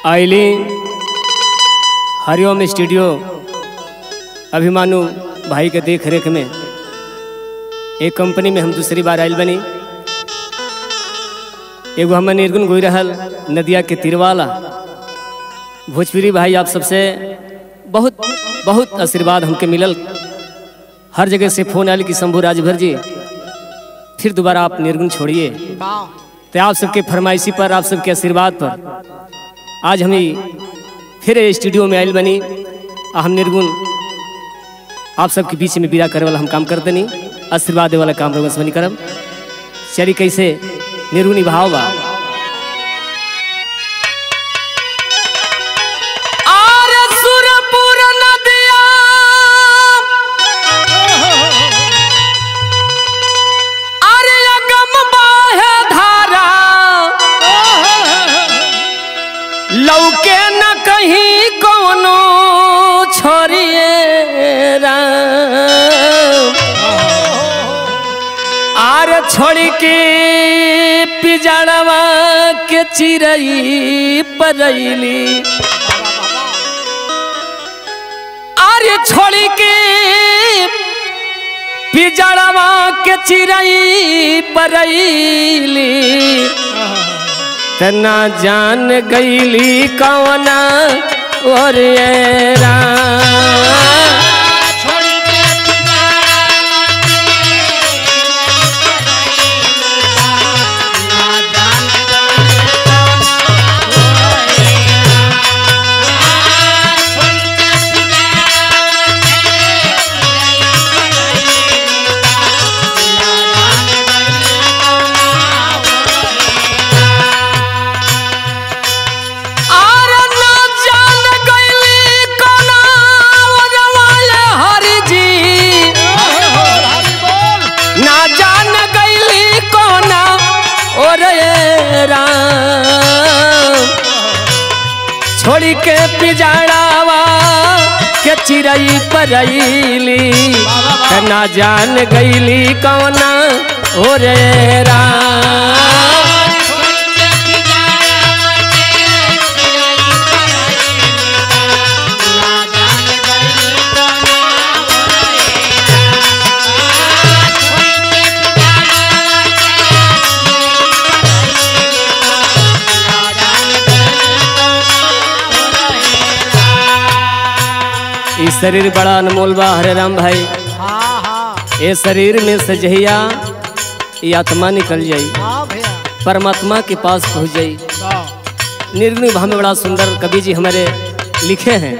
आइली हरिओम स्टूडियो अभिमानु भाई के देख रेख में एक कंपनी में हम दूसरी बार आयल बनी एगो हमर निर्गुण गोई रहल नदिया के तिरवाला भोजपुरी भाई आप सबसे बहुत बहुत आशीर्वाद हमके मिलल हर जगह से फोन आयल कि शंभू राजभर जी फिर दोबारा आप निर्गुण छोड़िए तो आप सबके फरमाइशी पर आप सबके आशीर्वाद पर आज हम फिर ये स्टूडियो में आयल बनी आ हम निर्गुण आप सबके बीच में विदा करे वाला हम काम करते नहीं आशीर्वाद दे वाला काम रघुवंश बनी करब चली कैसे निर्गुणी भाव बा आरे सुरपुर नदिया आरे अगम बाहे धारा लौके न कहीं कोनो छोरिए राम आर छोड़ के पिजड़वा के चिरई परैली आरे छोड़ के पिजड़वा के चिरई परैली तना जान गईली कौना और ये राम आर ना जान गईली कोना ओरवाले हरि जी ना जान गईली कोना ओरे राम छोड़ के पिजाड़ावा के चिरई परैली त ना जान गईली कोना ओरे राम ई शरीर बड़ा अनमोल बा हरे राम भाई ये शरीर में से जहिया ये आत्मा निकल जाई परमात्मा के पास पहुंच जाई निर्गुण भाव में बड़ा सुंदर कवि जी हमारे लिखे हैं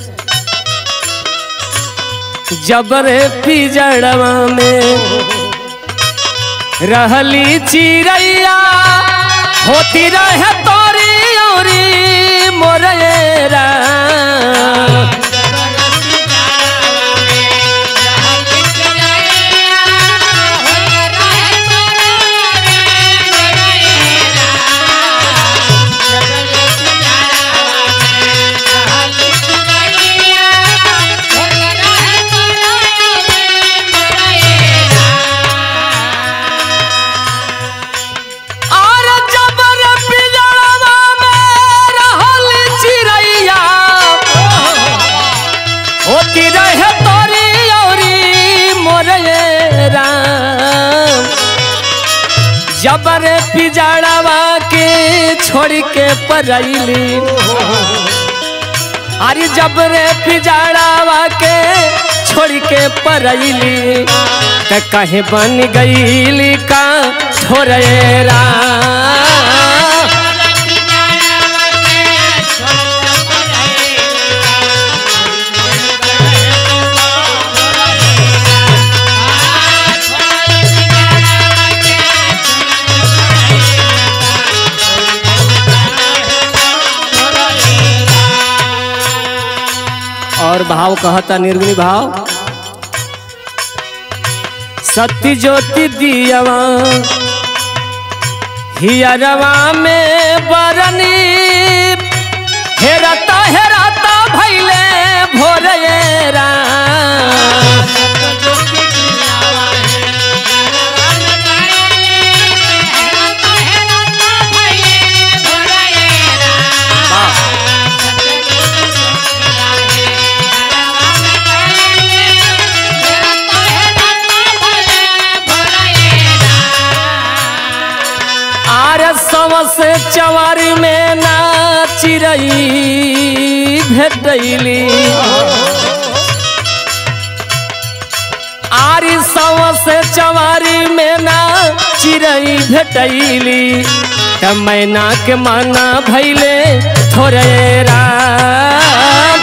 जबरे पिजड़वा में रहली चिड़ैया होती रहे तोरी ओरी मोरेरा आर जबर पिजड़वा में रहल चिड़ैया होती रहे तोरी औरी मोरे राम जबर पिजड़वा के छोड़ के परैली अरे जबरे पिजड़वा के छोड़ के परैली त कहे बन गईली का छोरे राम और भाव कहता निर्गुणी भाव सत्य ज्योति दियवा हियरवा में बरनी हेरता हेरता भैले भोरेरा Thank you. से चवारी में ना चिरई भेटैली आरी सव से चवारी में ना चिरई भेटैली त मैना के माना भैले थोड़े राम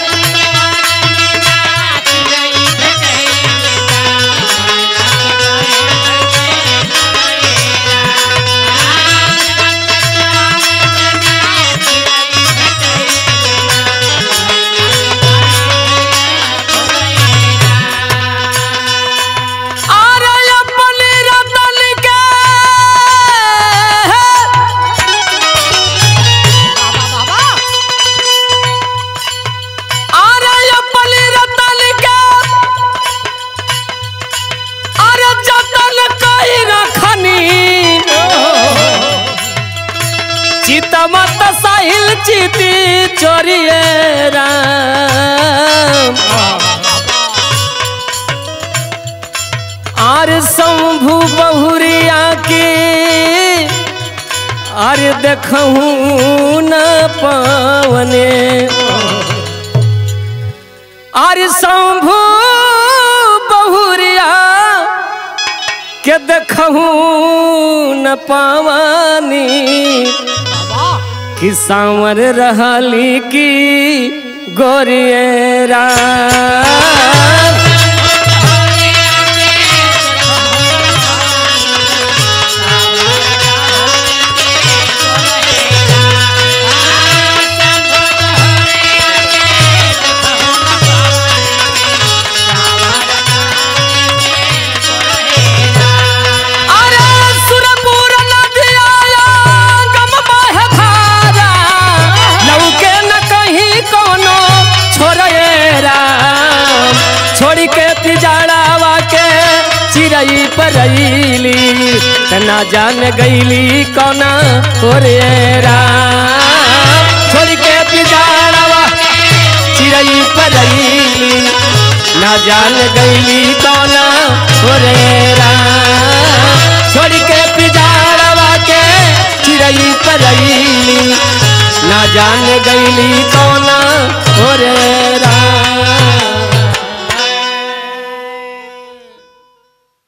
अरे अपनी रतन के अरे अपनी रतन के अरे जतन कई रखनी चितमत साहिल चिती चोरिए राम आर शंभु बहुरिया की अरे देखूं न पावने अरे शंभु बहुरिया के देखूं न पावनी कि सांवर रहली की गोरियरा अरे सुरपुर नदिया गम बहे धारा लौके न कहीं कोनो छोड़े राम छोड़ी के तिजाड़ावा के चिरई परैली त ना जान गईली कौना ओरे राम छोड़ी के तिजाड़ावा चिरई परैली ना जान गईली कौना ओरे राम छोड़ के पिजाड़वा के चिरई परैली ना जान गईली कौना ओरे